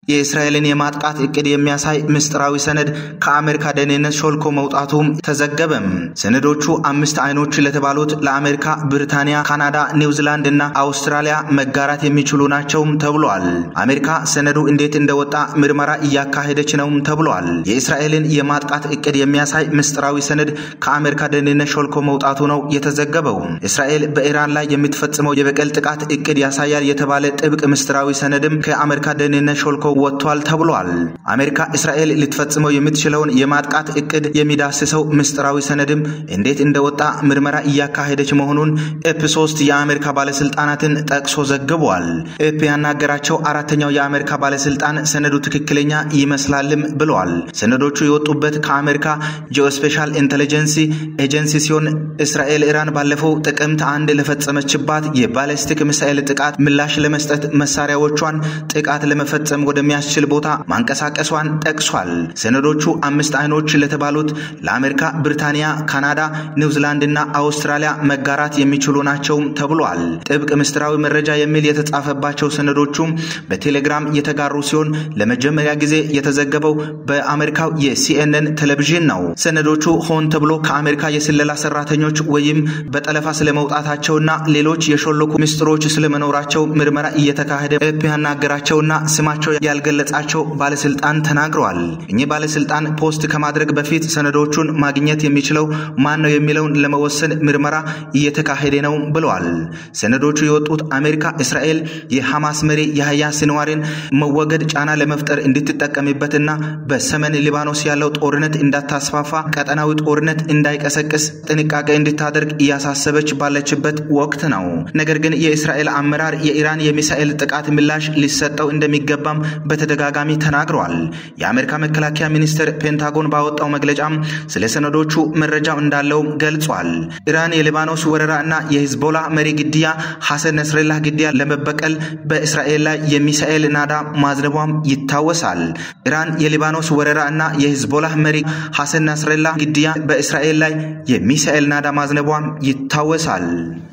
የእስራኤልን የማጥቃት እቅድ የሚያሳይ ምስጢራዊ ሰነድ ከአሜሪካ ደህንነት ሾልኮ መውጣቱም ተዘገበም። ሰነዶቹ አምስት አይኖች ለተባሉት ለአሜሪካ፣ ብሪታንያ፣ ካናዳ፣ ኒውዚላንድ እና አውስትራሊያ መጋራት የሚችሉ ናቸውም ተብሏል። አሜሪካ ሰነዱ እንዴት እንደወጣ ምርመራ እያካሄደች ነውም ተብሏል። የእስራኤልን የማጥቃት እቅድ የሚያሳይ ምስጢራዊ ሰነድ ከአሜሪካ ደህንነት ሾልኮ መውጣቱ ነው የተዘገበው። እስራኤል በኢራን ላይ የምትፈጽመው የበቀል ጥቃት እቅድ ያሳያል የተባለ ጥብቅ ምስጢራዊ ሰነድም ከአሜሪካ ደህንነት ሾልኮ ወጥቷል ተብሏል። አሜሪካ እስራኤል ልትፈጽመው የምትችለውን የማጥቃት እቅድ የሚዳስሰው ምስጢራዊ ሰነድም እንዴት እንደወጣ ምርመራ እያካሄደች መሆኑን ኤፕ ሶስት የአሜሪካ ባለስልጣናትን ጠቅሶ ዘግቧል። ኤፕ ያናገራቸው አራተኛው የአሜሪካ ባለስልጣን ሰነዱ ትክክለኛ ይመስላልም ብለዋል። ሰነዶቹ የወጡበት ከአሜሪካ ጂኦስፔሻል ኢንቴሊጀንሲ ኤጀንሲ ሲሆን እስራኤል ኢራን ባለፈው ጥቅምት አንድ ለፈጸመችባት የባለስቲክ ሚሳኤል ጥቃት ምላሽ ለመስጠት መሳሪያዎቿን ጥቃት ለመፈጸም ወደሚያስችል ቦታ ማንቀሳቀሷን ጠቅሷል። ሰነዶቹ አምስት አይኖች ለተባሉት ለአሜሪካ፣ ብሪታንያ፣ ካናዳ፣ ኒውዚላንድ እና አውስትራሊያ መጋራት የሚችሉ ናቸውም ተብሏል። ጥብቅ ምስጢራዊ መረጃ የሚል የተጻፈባቸው ሰነዶቹም በቴሌግራም የተጋሩ ሲሆን ለመጀመሪያ ጊዜ የተዘገበው በአሜሪካው የሲኤንኤን ቴሌቪዥን ነው። ሰነዶቹ ሆን ተብሎ ከአሜሪካ የስለላ ሰራተኞች ወይም በጠለፋ ስለመውጣታቸውና ሌሎች የሾለኩ ምስጢሮች ስለመኖራቸው ምርመራ እየተካሄደ ኤፕ ያናገራቸውና ስማቸው ያልገለጻቸው ባለስልጣን ተናግረዋል። እኚህ ባለስልጣን ፖስት ከማድረግ በፊት ሰነዶቹን ማግኘት የሚችለው ማን ነው የሚለውን ለመወሰን ምርመራ እየተካሄደ ነው ብለዋል። ሰነዶቹ የወጡት አሜሪካ እስራኤል የሐማስ መሪ የህያ ሲንዋርን መወገድ ጫና ለመፍጠር እንድትጠቀምበትና በሰሜን ሊባኖስ ያለው ጦርነት እንዳታስፋፋ፣ ቀጠናዊ ጦርነት እንዳይቀሰቅስ ጥንቃቄ እንድታደርግ እያሳሰበች ባለችበት ወቅት ነው። ነገር ግን የእስራኤል አመራር የኢራን የሚሳኤል ጥቃት ምላሽ ሊሰጠው እንደሚገባም በተደጋጋሚ ተናግረዋል። የአሜሪካ መከላከያ ሚኒስቴር ፔንታጎን ባወጣው መግለጫም ስለ ሰነዶቹ መረጃው እንዳለው ገልጿል። ኢራን የሊባኖስ ወረራ እና የሂዝቦላ መሪ ግድያ ሐሰን ነስረላህ ግድያ ለመበቀል በእስራኤል ላይ የሚሳኤል ናዳ ማዝነቧም ይታወሳል። ኢራን የሊባኖስ ወረራ እና የሂዝቦላ መሪ ሐሰን ነስረላህ ግድያ በእስራኤል ላይ የሚሳኤል ናዳ ማዝነቧም ይታወሳል።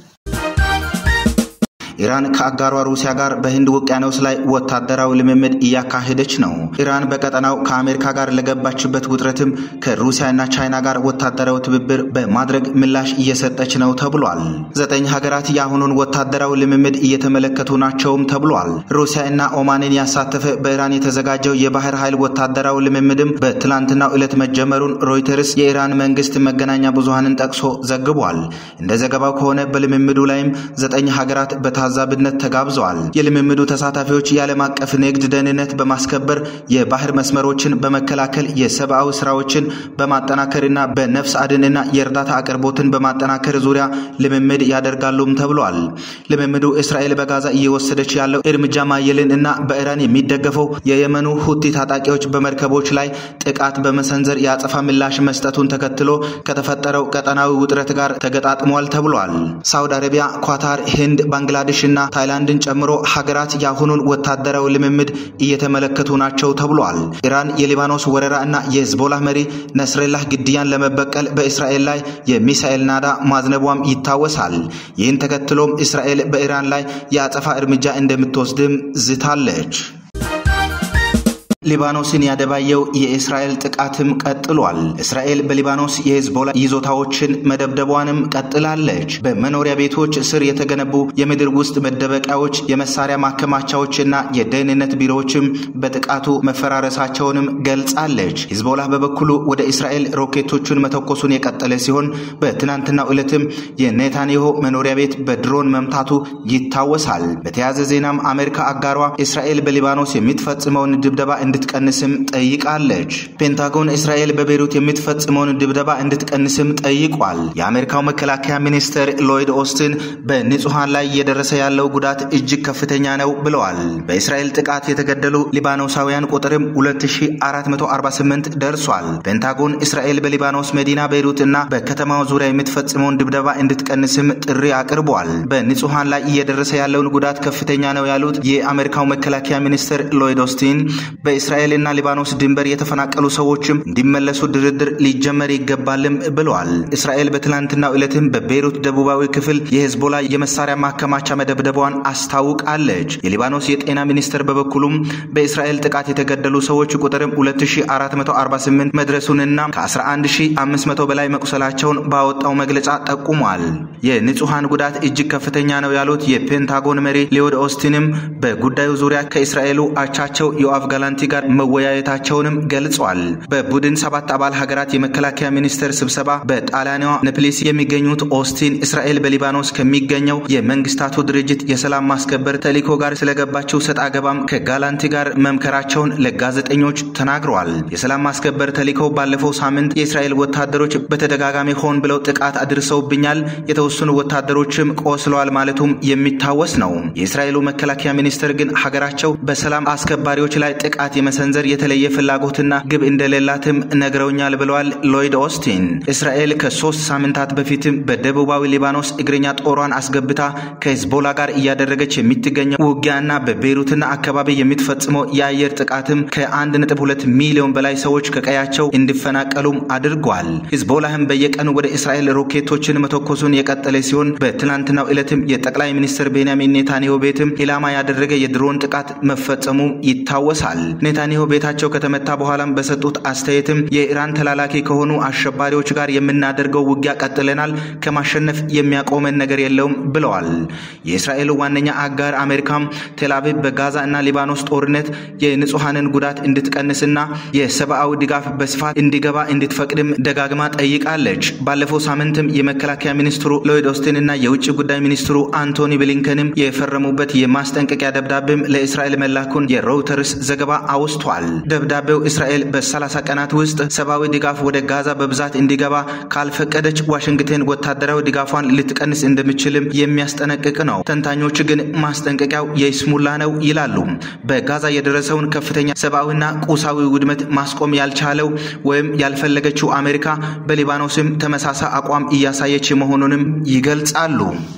ኢራን ከአጋሯ ሩሲያ ጋር በህንድ ውቅያኖስ ላይ ወታደራዊ ልምምድ እያካሄደች ነው። ኢራን በቀጠናው ከአሜሪካ ጋር ለገባችበት ውጥረትም ከሩሲያና ቻይና ጋር ወታደራዊ ትብብር በማድረግ ምላሽ እየሰጠች ነው ተብሏል። ዘጠኝ ሀገራት የአሁኑን ወታደራዊ ልምምድ እየተመለከቱ ናቸውም ተብሏል። ሩሲያ እና ኦማንን ያሳተፈ በኢራን የተዘጋጀው የባህር ኃይል ወታደራዊ ልምምድም በትላንትናው ዕለት መጀመሩን ሮይተርስ የኢራን መንግስት መገናኛ ብዙሃንን ጠቅሶ ዘግቧል። እንደ ዘገባው ከሆነ በልምምዱ ላይም ዘጠኝ ሀገራት በታ ታዛቢነት ተጋብዘዋል። የልምምዱ ተሳታፊዎች የዓለም አቀፍ ንግድ ደህንነት በማስከበር የባህር መስመሮችን በመከላከል የሰብአዊ ስራዎችን በማጠናከርና በነፍስ አድንና የእርዳታ አቅርቦትን በማጠናከር ዙሪያ ልምምድ ያደርጋሉም ተብሏል። ልምምዱ እስራኤል በጋዛ እየወሰደች ያለው እርምጃ ማየልን እና በኢራን የሚደገፈው የየመኑ ሁቲ ታጣቂዎች በመርከቦች ላይ ጥቃት በመሰንዘር የአጸፋ ምላሽ መስጠቱን ተከትሎ ከተፈጠረው ቀጠናዊ ውጥረት ጋር ተገጣጥሟል ተብሏል። ሳውዲ አረቢያ፣ ኳታር፣ ህንድ፣ ባንግላዴሽ እና ታይላንድን ጨምሮ ሀገራት የአሁኑን ወታደራዊ ልምምድ እየተመለከቱ ናቸው ተብሏል። ኢራን የሊባኖስ ወረራ እና የህዝቦላህ መሪ ነስረላህ ግድያን ለመበቀል በእስራኤል ላይ የሚሳኤል ናዳ ማዝነቧም ይታወሳል። ይህን ተከትሎም እስራኤል በኢራን ላይ የአጸፋ እርምጃ እንደምትወስድም ዝታለች። ሊባኖስን ያደባየው የእስራኤል ጥቃትም ቀጥሏል። እስራኤል በሊባኖስ የሂዝቦላ ይዞታዎችን መደብደቧንም ቀጥላለች። በመኖሪያ ቤቶች ስር የተገነቡ የምድር ውስጥ መደበቂያዎች፣ የመሳሪያ ማከማቻዎችና የደህንነት ቢሮዎችም በጥቃቱ መፈራረሳቸውንም ገልጻለች። ሂዝቦላ በበኩሉ ወደ እስራኤል ሮኬቶቹን መተኮሱን የቀጠለ ሲሆን በትናንትናው ዕለትም የኔታንያሁ መኖሪያ ቤት በድሮን መምታቱ ይታወሳል። በተያያዘ ዜናም አሜሪካ አጋሯ እስራኤል በሊባኖስ የምትፈጽመውን ድብደባ እንድትቀንስም ጠይቃለች። ፔንታጎን እስራኤል በቤይሩት የምትፈጽመውን ድብደባ እንድትቀንስም ጠይቋል። የአሜሪካው መከላከያ ሚኒስትር ሎይድ ኦስትን በንጹሐን ላይ እየደረሰ ያለው ጉዳት እጅግ ከፍተኛ ነው ብለዋል። በእስራኤል ጥቃት የተገደሉ ሊባኖሳውያን ቁጥርም 2448 ደርሷል። ፔንታጎን እስራኤል በሊባኖስ መዲና ቤይሩት እና በከተማው ዙሪያ የምትፈጽመውን ድብደባ እንድትቀንስም ጥሪ አቅርቧል። በንጹሐን ላይ እየደረሰ ያለውን ጉዳት ከፍተኛ ነው ያሉት የአሜሪካው መከላከያ ሚኒስትር ሎይድ ኦስቲን በእስራኤልና ሊባኖስ ድንበር የተፈናቀሉ ሰዎችም እንዲመለሱ ድርድር ሊጀመር ይገባልም ብለዋል። እስራኤል በትላንትናው ዕለትም በቤይሩት ደቡባዊ ክፍል የሄዝቦላ የመሳሪያ ማከማቻ መደብደቧን አስታውቃለች። የሊባኖስ የጤና ሚኒስቴር በበኩሉም በእስራኤል ጥቃት የተገደሉ ሰዎች ቁጥርም 2448 መድረሱንና ከ11500 በላይ መቁሰላቸውን ባወጣው መግለጫ ጠቁሟል። የንጹሐን ጉዳት እጅግ ከፍተኛ ነው ያሉት የፔንታጎን መሪ ሊዮድ ኦስቲንም በጉዳዩ ዙሪያ ከእስራኤሉ አቻቸው ዮአፍ ጋላንቲ ጋር መወያየታቸውንም ገልጿል። በቡድን ሰባት አባል ሀገራት የመከላከያ ሚኒስቴር ስብሰባ በጣሊያኗ ነፕሊስ የሚገኙት ኦስቲን እስራኤል በሊባኖስ ከሚገኘው የመንግስታቱ ድርጅት የሰላም ማስከበር ተልዕኮ ጋር ስለገባቸው ሰጥ አገባም ከጋላንቲ ጋር መምከራቸውን ለጋዜጠኞች ተናግረዋል። የሰላም ማስከበር ተልዕኮው ባለፈው ሳምንት የእስራኤል ወታደሮች በተደጋጋሚ ሆን ብለው ጥቃት አድርሰውብኛል፣ የተወሰኑ ወታደሮችም ቆስለዋል ማለቱም የሚታወስ ነው። የእስራኤሉ መከላከያ ሚኒስቴር ግን ሀገራቸው በሰላም አስከባሪዎች ላይ ጥቃት የመሰንዘር የተለየ ፍላጎትና ግብ እንደሌላትም ነግረውኛል ብለዋል ሎይድ ኦስቲን። እስራኤል ከሶስት ሳምንታት በፊትም በደቡባዊ ሊባኖስ እግረኛ ጦሯን አስገብታ ከሂዝቦላ ጋር እያደረገች የሚገኘው ውጊያና በቤይሩትና አካባቢ የምትፈጽመው የአየር ጥቃትም ከ1.2 ሚሊዮን በላይ ሰዎች ከቀያቸው እንዲፈናቀሉም አድርጓል። ሂዝቦላህም በየቀኑ ወደ እስራኤል ሮኬቶችን መተኮሱን የቀጠለ ሲሆን በትናንትናው ዕለትም የጠቅላይ ሚኒስትር ቤንያሚን ኔታንያሁ ቤትም ኢላማ ያደረገ የድሮን ጥቃት መፈጸሙ ይታወሳል። ኔታንያሁ ቤታቸው ከተመታ በኋላም በሰጡት አስተያየትም የኢራን ተላላኪ ከሆኑ አሸባሪዎች ጋር የምናደርገው ውጊያ ቀጥለናል፣ ከማሸነፍ የሚያቆመን ነገር የለውም ብለዋል። የእስራኤሉ ዋነኛ አጋር አሜሪካም ቴልአቪቭ በጋዛ እና ሊባኖስ ጦርነት የንጹሐንን ጉዳት እንድትቀንስና የሰብአዊ ድጋፍ በስፋት እንዲገባ እንድትፈቅድም ደጋግማ ጠይቃለች። ባለፈው ሳምንትም የመከላከያ ሚኒስትሩ ሎይድ ኦስቲን እና የውጭ ጉዳይ ሚኒስትሩ አንቶኒ ብሊንከንም የፈረሙበት የማስጠንቀቂያ ደብዳቤም ለእስራኤል መላኩን የሮይተርስ ዘገባ አውስቷል። ደብዳቤው እስራኤል በ30 ቀናት ውስጥ ሰብአዊ ድጋፍ ወደ ጋዛ በብዛት እንዲገባ ካልፈቀደች ዋሽንግተን ወታደራዊ ድጋፏን ልትቀንስ እንደምችልም የሚያስጠነቅቅ ነው። ተንታኞች ግን ማስጠንቀቂያው የይስሙላ ነው ይላሉ። በጋዛ የደረሰውን ከፍተኛ ሰብአዊና ቁሳዊ ውድመት ማስቆም ያልቻለው ወይም ያልፈለገችው አሜሪካ በሊባኖስም ተመሳሳይ አቋም እያሳየች መሆኑንም ይገልጻሉ።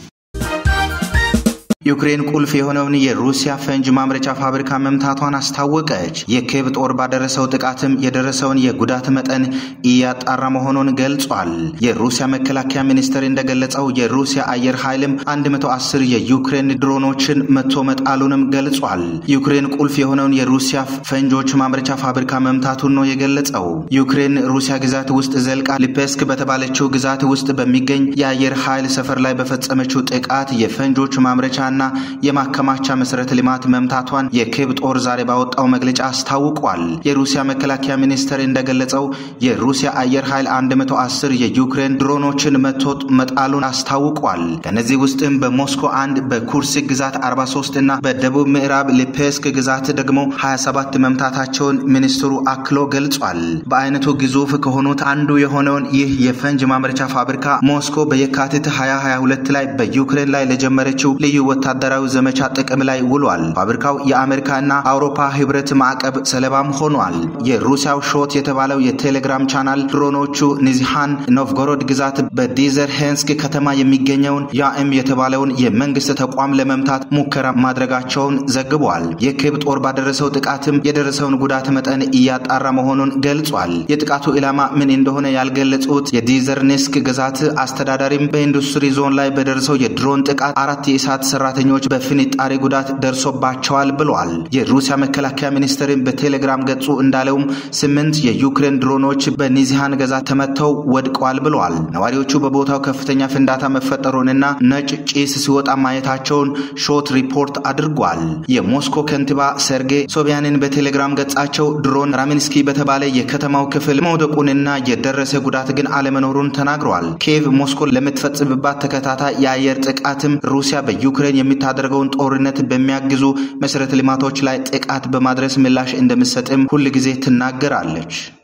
ዩክሬን ቁልፍ የሆነውን የሩሲያ ፈንጅ ማምረቻ ፋብሪካ መምታቷን አስታወቀች። የኬቭ ጦር ባደረሰው ጥቃትም የደረሰውን የጉዳት መጠን እያጣራ መሆኑን ገልጿል። የሩሲያ መከላከያ ሚኒስቴር እንደገለጸው የሩሲያ አየር ኃይልም 110 የዩክሬን ድሮኖችን መቶ መጣሉንም ገልጿል። ዩክሬን ቁልፍ የሆነውን የሩሲያ ፈንጆች ማምረቻ ፋብሪካ መምታቱን ነው የገለጸው። ዩክሬን ሩሲያ ግዛት ውስጥ ዘልቃ ሊፔስክ በተባለችው ግዛት ውስጥ በሚገኝ የአየር ኃይል ሰፈር ላይ በፈጸመችው ጥቃት የፈንጆች ማምረቻ ና የማከማቻ መሰረተ ልማት መምታቷን የኬብ ጦር ዛሬ ባወጣው መግለጫ አስታውቋል። የሩሲያ መከላከያ ሚኒስቴር እንደገለጸው የሩሲያ አየር ኃይል 110 የዩክሬን ድሮኖችን መቶ መጣሉን አስታውቋል። ከነዚህ ውስጥም በሞስኮ አንድ፣ በኩርስክ ግዛት 43 እና በደቡብ ምዕራብ ሊፔስክ ግዛት ደግሞ 27 መምታታቸውን ሚኒስትሩ አክሎ ገልጿል። በአይነቱ ግዙፍ ከሆኑት አንዱ የሆነውን ይህ የፈንጅ ማምረቻ ፋብሪካ ሞስኮ በየካቲት 2022 ላይ በዩክሬን ላይ ለጀመረችው ልዩ ወታደራዊ ዘመቻ ጥቅም ላይ ውሏል። ፋብሪካው የአሜሪካና አውሮፓ ህብረት ማዕቀብ ሰለባም ሆኗል። የሩሲያው ሾት የተባለው የቴሌግራም ቻናል ድሮኖቹ ኒዝሃን ኖቭጎሮድ ግዛት በዲዘር ሄንስክ ከተማ የሚገኘውን ያኤም የተባለውን የመንግስት ተቋም ለመምታት ሙከራ ማድረጋቸውን ዘግቧል። የኬብ ጦር ባደረሰው ጥቃትም የደረሰውን ጉዳት መጠን እያጣራ መሆኑን ገልጿል። የጥቃቱ ኢላማ ምን እንደሆነ ያልገለጹት የዲዘርኔስክ ግዛት አስተዳዳሪም በኢንዱስትሪ ዞን ላይ በደረሰው የድሮን ጥቃት አራት የእሳት ሰራተኞች በፍንጣሪ ጉዳት ደርሶባቸዋል ብለዋል። የሩሲያ መከላከያ ሚኒስቴርን በቴሌግራም ገጹ እንዳለውም ስምንት የዩክሬን ድሮኖች በኒዚሃን ግዛት ተመተው ወድቀዋል ብለዋል። ነዋሪዎቹ በቦታው ከፍተኛ ፍንዳታ መፈጠሩንና ነጭ ጭስ ሲወጣ ማየታቸውን ሾት ሪፖርት አድርጓል። የሞስኮ ከንቲባ ሰርጌይ ሶቢያንን በቴሌግራም ገጻቸው ድሮን ራሚንስኪ በተባለ የከተማው ክፍል መውደቁንና የደረሰ ጉዳት ግን አለመኖሩን ተናግረዋል። ኪየቭ ሞስኮ ለምትፈጽምባት ተከታታይ የአየር ጥቃትም ሩሲያ በዩክሬን የምታደርገውን ጦርነት በሚያግዙ መሰረተ ልማቶች ላይ ጥቃት በማድረስ ምላሽ እንደምትሰጥም ሁል ጊዜ ትናገራለች።